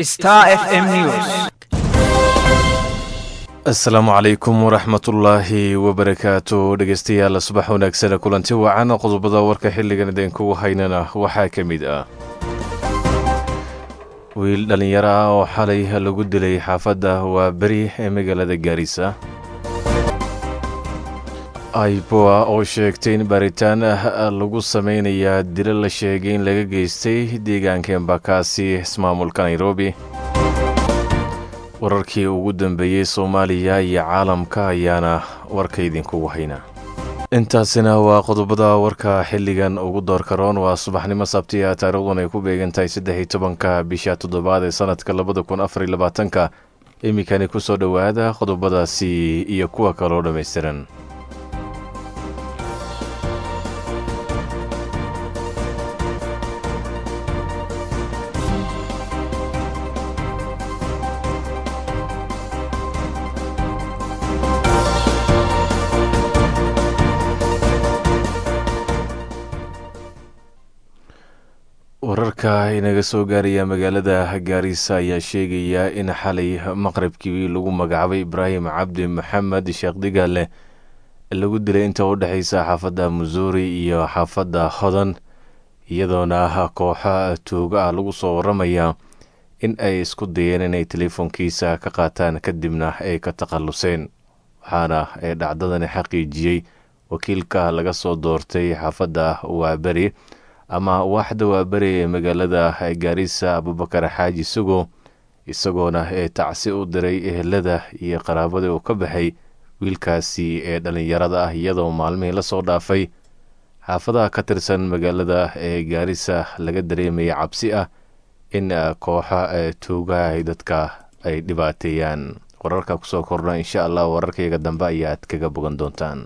Star FM News. asalaamu calaykum waraxmatullaahi wabarakaatu dhegeystayaal subax wanaagsan kulanti wacan qodobada warka xilligan idinkugu haynana waxaa ka mid ah wiil dhallinyaro ah oo xalay lagu dilay xaafadda waa beri ee magaalada gaarisa aiboa oo sheegtay in baaritaan ah lagu sameynayaa dilo la sheegay in laga geystay deegaanka embakaasi ismaamulka nairobi wararkii ugu dambeeyey soomaaliya iyo caalamka ayaana warka idinkugu hayna intaasina waa qodobada warka xilligan ugu doorka roon waa subaxnimo sabtiya taariikhdan ay ku beegan tahay saddex iyo tobanka bisha toddobaad ee sanadka labada kun afar iyo labaatanka iminkani kusoo dhowaada qodobadaasi iyo kuwa kaloo dhammaystiran wararka inaga soo gaaraya magaalada gaarisa ayaa sheegaya in xalay maqribkii lagu magacaabay ibraahim cabdi maxamed sheekh digaale lagu dilay inta u dhexeysa xaafadda musuuri iyo xaafadda hodan iyadoona kooxo tuuga ah lagu soo waramaya in ay isku dayeen inay teleefoonkiisa ka qaataan kadibna ay ka takhalluseen waxaana ee dhacdadani xaqiijiyey wakiilka laga soo doortay xaafadda waaberi ama waaxda waaberi ee magaalada gaarisa abubakar xaaji sugo isagoona ee tacsi u diray ehelada iyo qaraabada uu ka baxay wiilkaasi ee dhallinyarada ah iyadoo maalmihii lasoo dhaafay xaafadaha ka tirsan magaalada ee gaarisa laga dareemaya cabsi ah in kooxa tuuga ay dadka ay dhibaateeyaan wararka kusoo kordha insha allah wararkayga dambe ayaad kaga bogan doontaan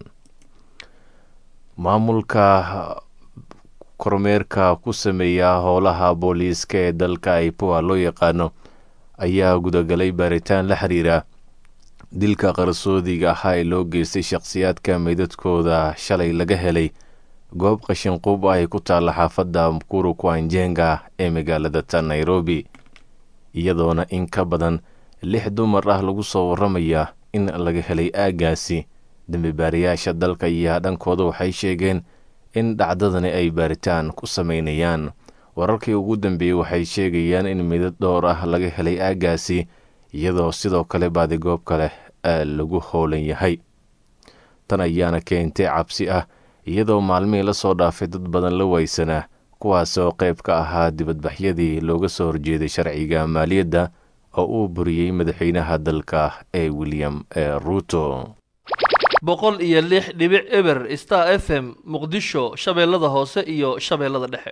maamulka kormeerka ku sameeya howlaha booliiska ee dalka aipoa loo yaqaano ayaa gudagalay baaritaan la xiriira dilka qarsoodiga ahaa ee loo geystay shakhsiyaadka meydadkooda shalay laga helay goob qashinqub ay ku taalla xaafadda mkuru kwanjenga ee magaalada ta nairobi iyadoona in ka badan lix dumar ah lagu soo waramaya in laga helay aaggaasi dembibaarayaasha dalka iyo dhankooda waxay sheegeen in dhacdadani ay baaritaan ku sameynayaan wararkii ugu dambeeyey waxay sheegayaan in midad dhowr ah laga helay aaggaasi iyadoo sidoo kale baadigoob kale lagu howlan yahay tan ayaana keentay cabsi ah iyadoo maalmihii lasoo dhaafay dad badan la weysanaa kuwaasoo qayb ka ahaa dibadbaxyadii looga soo horjeeday sharciga maaliyadda oo uu buriyey madaxweynaha dalka ee william ruuto boqol iyo lix dhibic eber star f m muqdisho shabeellada hoose iyo shabeellada dhexe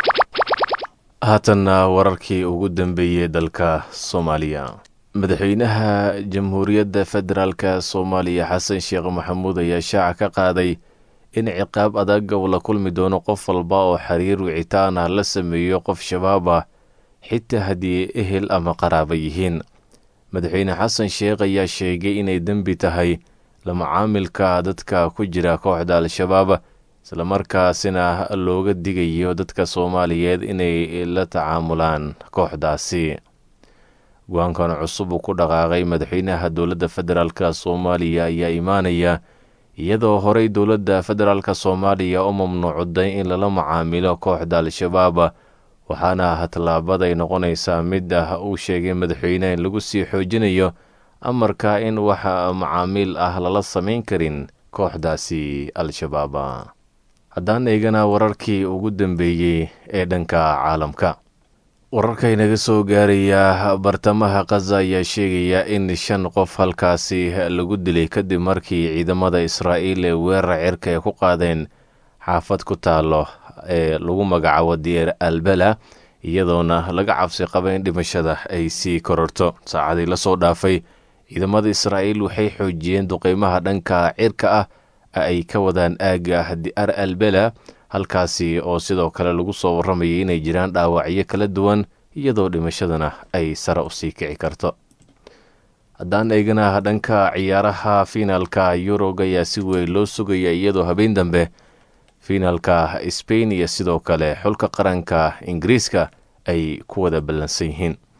haatanna wararkii ugu dambeeyey dalka soomaaliya madaxweynaha jamhuuriyadda federaalka soomaaliya xasan sheekh maxamuud ayaa shaaca ka qaaday in ciqaab adag uu la kulmi doono qof walba oo xiriir wicitaan ah la sameeyo qof shabaab ah xitaa haddii ehel ama qaraaba yihiin madaxweyne xasan sheekh ayaa sheegay inay dembi tahay lamacaamilka dadka ku jira kooxda al-shabaab islamarkaasina looga digayo dadka soomaaliyeed inay la tacaamulaan kooxdaasi go-aankan cusub uu ku dhaqaaqay madaxweynaha dowladda federaalk soomaaliya ayaa imaanaya iyadoo horey dowladda federaalk soomaaliya u mamnuucday in lala macaamilo kooxda al-shabaab waxaana tallaabaday noqonaysaa mid ah uu sheegay madaxweyneha in lagu sii xoojinayo amarka in wax macaamiil ah lala samayn karin kooxdaasi al-shabaab haddaan eegana wararkii ugu dambeeyey ee dhanka caalamka wararka inaga soo gaaraya bartamaha khaza ayaa sheegaya in shan qof halkaasi lagu dilay kadib markii ciidamada israa'iil ee weerar cirka ay ku qaadeen xaafad ku taalo ee lagu magacaabo dier albela iyadoona laga cabsi qaba in dhimashada ay sii kororto saacadii lasoo dhaafay ciidamada israa'iil waxay xoojiyeen duqeymaha dhanka cirka ah ay ka wadaan aagga diar albela halkaasi oo sidoo kale lagu soo waramayay inay jiraan dhaawacyo kala duwan iyadoo dhimashadana ay sare usii kici karto haddaan eegana dhanka ciyaaraha fiinaalka yurog ayaa si weyn loo sugaya iyadoo habeen dambe fiinaalka sbain iyo sidoo kale xulka qaranka ingiriiska ay ku wada ballansan yihiin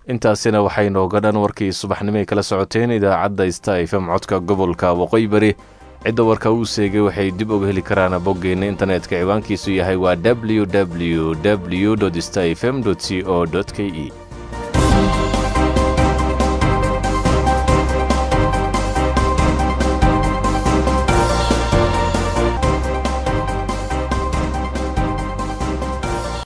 intaasina waxay nooga dhan warkii subaxnimoay kala socoteen idaacadda sta fm codka gobolka waqooyi bari cidda warka uu seegay waxay dib uga heli karaan boggeenna internetka ciwaankiisu yahay waa w w w sta fm c o k e